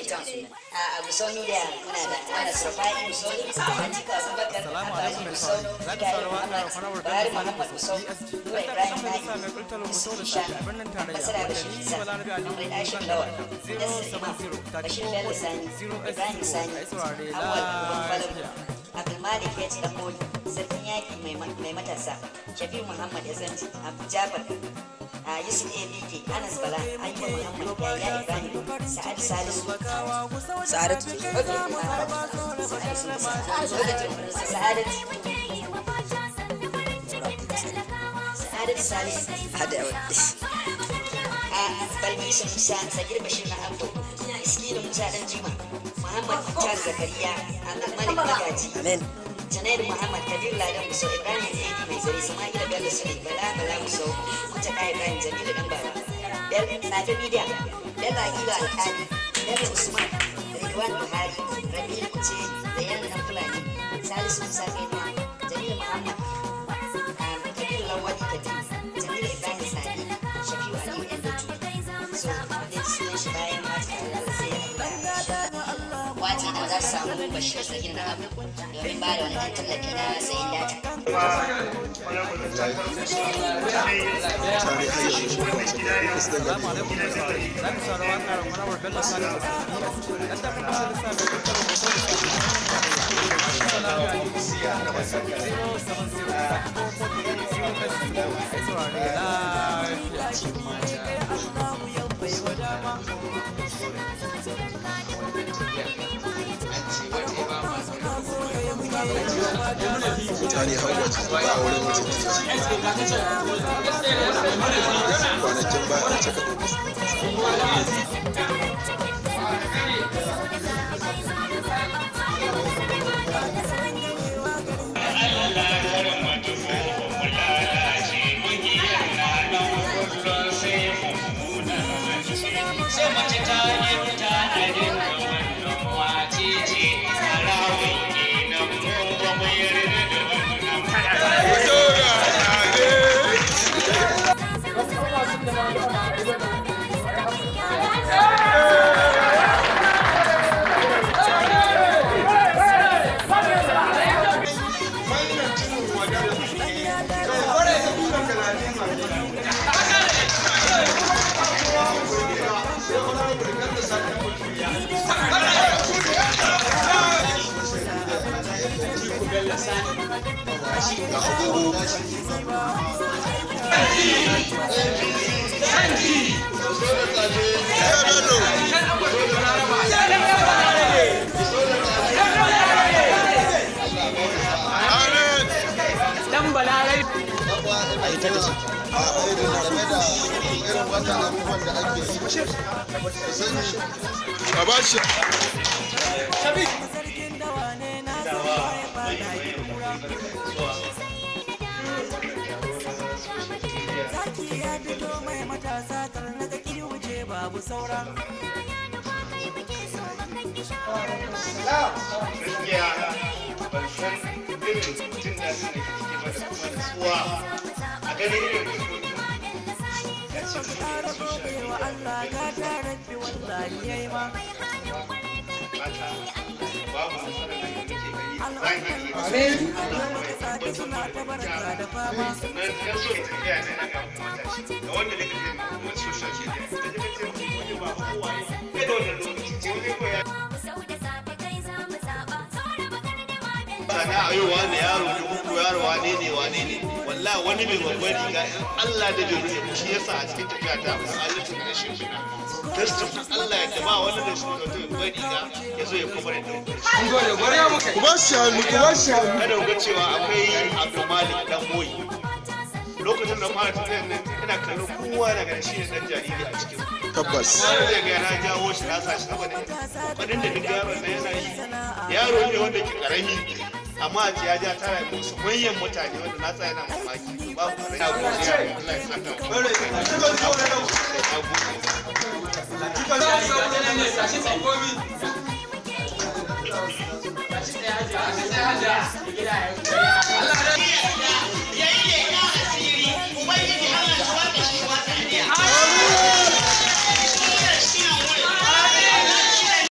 town a Gusau media muna da Anas Rafai Gusau Atiku Abubakar Abdulaziz Gusau Ibrahim Muhammad Buhari Muhammad Gusau Nura Ibrahim Nadi Yusuf Ishan Ambassador Bashir Isa Ahmed Ashim Lawal Nasir Imam Bashir Bello Sani Ibrahim Sani Awal Falabu Abdulmalik ya ci Damboli Sarkin Yaki mai matasa Shafi'u Muhammad Yazanti Abu Jafar a Yusuf ABK Anas Bala Ayyuba Muhammad Yahya Ibrahim Sa'ad Salisu Sa'adatu Sa'adatu Sa'adatu Salisu hada a Balkisu Musa Sagir Bashir na Abdo Iskilu Musa Dan Jima Muhammad Mukhtar Zakariya Abdulmalik Magaji amen Janairu Muhammad Kabir Ladan Muso Ibrahim Edi Mai Zare Sama'ila Bello Sule Bala Bala Muso Kuta Kai Ibrahim Jamilu Dan Baba Bel Safe Media Bello Akila Alkali Bello Usman Ridwan Buhari Rabi'u Kuce da Yan Dan Fulani Salisu Musa Kainuwa Jamilu Muhammad Kabir Lawali Kadi Jamilu Ibrahim Sani Shafi'u Aliyu Endotu So, dai sunan shi bayan masu tare da sai a wace da za su samu bashir sagin na abu domin ba da wani ɗan tallafi na sayin data. mutane har waje ba a wurin mutum kwanakin ba a cika sai mace ta yi ta a dinga wannan wace ce tarawih kenan mu ba mu yarda da wannan a ba shi Zaki ya fito mai matasa karnaga kiwuje babu sauran. gaskiya ban san irin jin daɗin da ke ciki ba da kuma nutsuwa a ganin irin ya ce mu Ƙara gobe wa Allah ka ta rabbi wallahi yayi ma. mata babu nasarar da muke gani zahiri Sake suna ta barka da fama. sannan ya so ya tafiya ne na ga matashi ga wanda da kake kuma social media da da kake wani ba kowa ya da wannan lokaci ce wani ko ya sana a yau wani yaro ne uku yaro wane ne wane ne wallahi wani mai babban riga in Allah da bai rufe shi yasa a cikin tafiya ta mu Allah ta kare shi kina tastin Allah ya taba wani da shi da babban riga ya zo ya kuma da ku ba shi hannu ku ba shi hannu kada ku ga cewa akwai Abdul Malik dan boyi lokacin da fara tafiyar nan ina kallon kowa daga shi ne dan jariri a cikin tabbas wani zai ga na jawo shi na sa shi saboda wadin da duk yaron na yana yi yaro ne wanda ke karami amma a ce ya ja tara musu manyan mutane wanda na tsaya na mamaki to babu rai na godiya Allah ya saka mu yayi